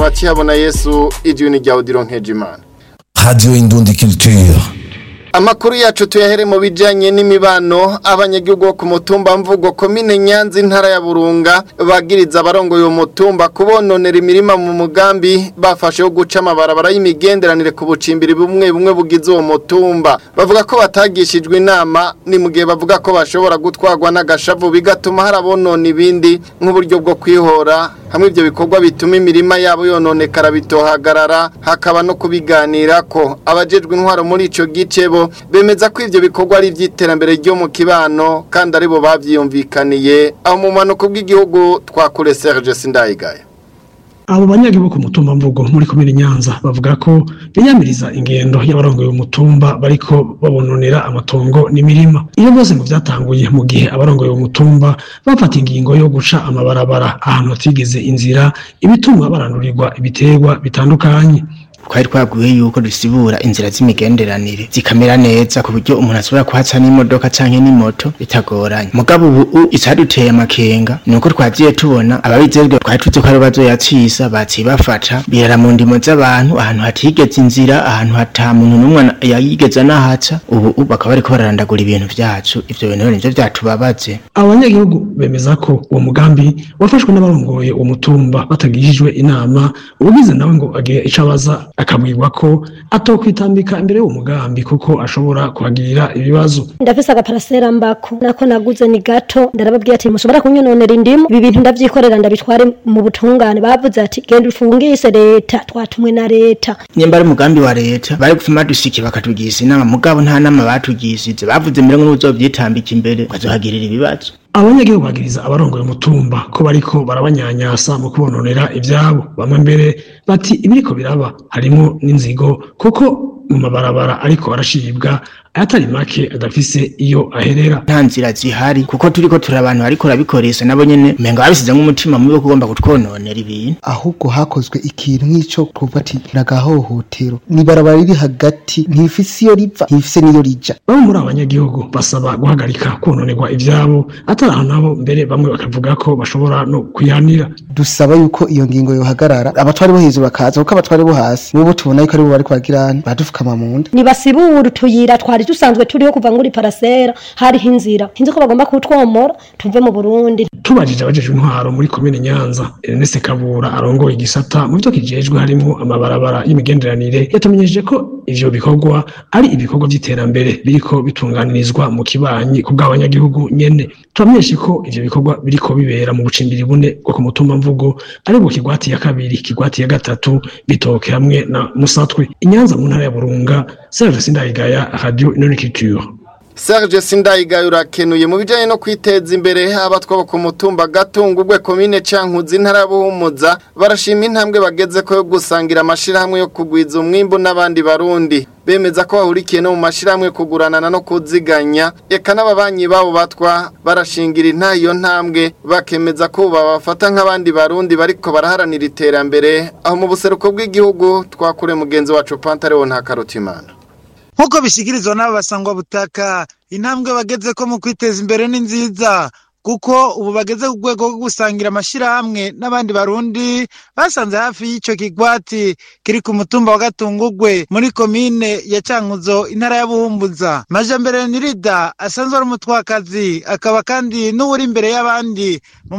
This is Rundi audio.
Bakihabona Yesu idini rya Odilon Nkejimana Radio Indundi Culture. Amakuru yacu tuyahere mu bijanye n'imibano abanyagihugu bo ku mutumba mvugo komine Nyanza intara ya Burunga bagiriza abarongoye uwo mutumba kubononera imirima mu mugambi bafashe guca amabarabara y'imigenderanire ku bucimbiri bumwe bumwe bugize uwo mutumba bavuga ko batagishijwe inama ni mu gihe bavuga ko bashobora gutwarwa n'agashavu bigatuma harabonona ibindi nk'uburyo bwo kwihora hamwe ibyo bikorwa bituma imirima yabo yononekara bitohagarara hakaba no kubiganira ko abajejwe intwaro muri ico gice bo bemeza ko ivyo bikorwa ari ivy'iterambere ryo mu kibano kandi aribo bavyiyumvikaniye aho mu manuko bw'igihugu twakure Serge Sindayigaya abo banyagihugu ku mutumba mvugo muri komine Nyanza bavuga ko biyamiriza ingendo y'abarongoye umutumba bariko babononera amatongo n'imirima iyo byose ngo byatanguye mu gihe abarongoye umutumba bafata ingingo yo guca amabarabara ahantu hatigeze inzira ibituma barandurirwa ibiterwa bitandukanye twari twaguye yuko dusibura inzira z'imigenderanire zikamera neza ku buryo umuntu ashobora kuhaca n'imodoka canke n'imoto bitagoranye mugabo ubu icaduteye amakenga ni uko twagiye tubona ababijejwe twari tuzi ko ari bazoyacisa baciye bafata birara mu ndimo z'abantu ahantu hatigeze inzira ahantu hata muntu n'umwe yayigeze anahaca ubu bakaba bariko bararandagura ibintu vyacu ivyo bintu rero nivyo vyatubabaje abo banyagihugu bemeza ko uwo mugambi wafashwe n'abarongoye uwo mutumba batagishijwe inama ubugize nawe ngo agire ico abaza akabwirwa ko atokwitambika imbere y'uwo mugambi kuko ashobora kuhagirira ibibazo ndafise agaparasera mbako nako naguze ni gato ndarababwiye ati mushobora kunyononera indimu ibi bintu ndavyikorera ndabitware mu butungane bavuze ati genda ufungise leta twatumwe na leta nyemba ari umugambi wa leta bari gufuma dusiki bakatugiza inama mugabo nta nama batugishije bavuze mbere ngo n'uzovyitambika imbere bazohagirira ibibazo abanyagihugu bagiriza abarongoye umutumba ko bariko barabanyanyasa mu kubononera ivyabo bamwe mbere bati ibiriko biraba harimo n'inzigo kuko mu mabarabara ariko arashibwa ayatari make adafise iyo aherera nta nzira zihari kuko turiko turi abantu bariko barabikoresha nabo nyene umenga babisize nk'umutima mubi wo kugomba kutwononera ibintu ahubwo hakozwe ikintu nk'ico kuva ati nagahohotero ni barabara riri hagati ntifise iyo riva ntifise n'iyo rija bamwe muri abanyagihugu basaba guhagarika kononerwa ivyabo atari aho nabo mbere bamwe bakavuga ko bashobora no kwihanira dusaba yuko iyo ngingo yohagarara abatwari bo hejuru bakaza kuko abatwari bo hasi nibo tubona yuko aribo bariko bagirana badufukama mu nda nibasibura utuyira twari dusanzwe turiho kuva nguri parasera hariho inzira hinzi ko bagomba kutwomora tuve mu Burundi tubajije abajejwe intwaro muri komine Nyanza Ernest Kabura arongoye igisata mu byo kijejwe harimo amabarabara y'imigenderanire yatumenyeje ko ivyo bikorwa ari ibikorwa by'iterambere biriko bitunganirizwa mu kibanyi ku bw'abanyagihugu nyene turamenyeshe ko ivyo bikorwa biriko bibera mu bucimbiri bune bwo ku mutumba mvugo ari bwo kigwati ya kabiri kigwati ya gatatu bitoke hamwe na Musatwe inyanza mu ntara ya Burunga Serge Sindayigaya Radio Inonikiture Serge Sindayigaya urakenuye mu bijanye no kwiteza imbere abatwa ku mutumba gatungurwe komine cankuzi ntara buhumuza barashima intambwe bageze ko yo gusangira amashirahamwe yo kugwiza umwimbu n'abandi barundi bemeza ko bahurikiye no mu mashirahamwe kuguranana no kuziganya eka n'ababanyi babo batwa barashingira inta iyo ntambwe bakemeza ko babafata nk'abandi barundi bariko baraharanira iterambere aho mu buseruko bw'igihugu twakure mugenzi wacu Pantaleo nta karutimana nk'uko bishyikirizwa n'abo basangwa butaka intambwe bageze ko mu kwiteza imbere ni nziza kuko ubu bageze ku rwego rwo gusangira amashyirahamwe n'abandi barundi basanze hafi y'icyo kigwati kiri ku mutumba wa gatungugwe muri komine ya cankuzo intara ya buhumbuza majambere nirida asanzwe ari umutwakazi akaba kandi n'uwuri imbere y'abandi mu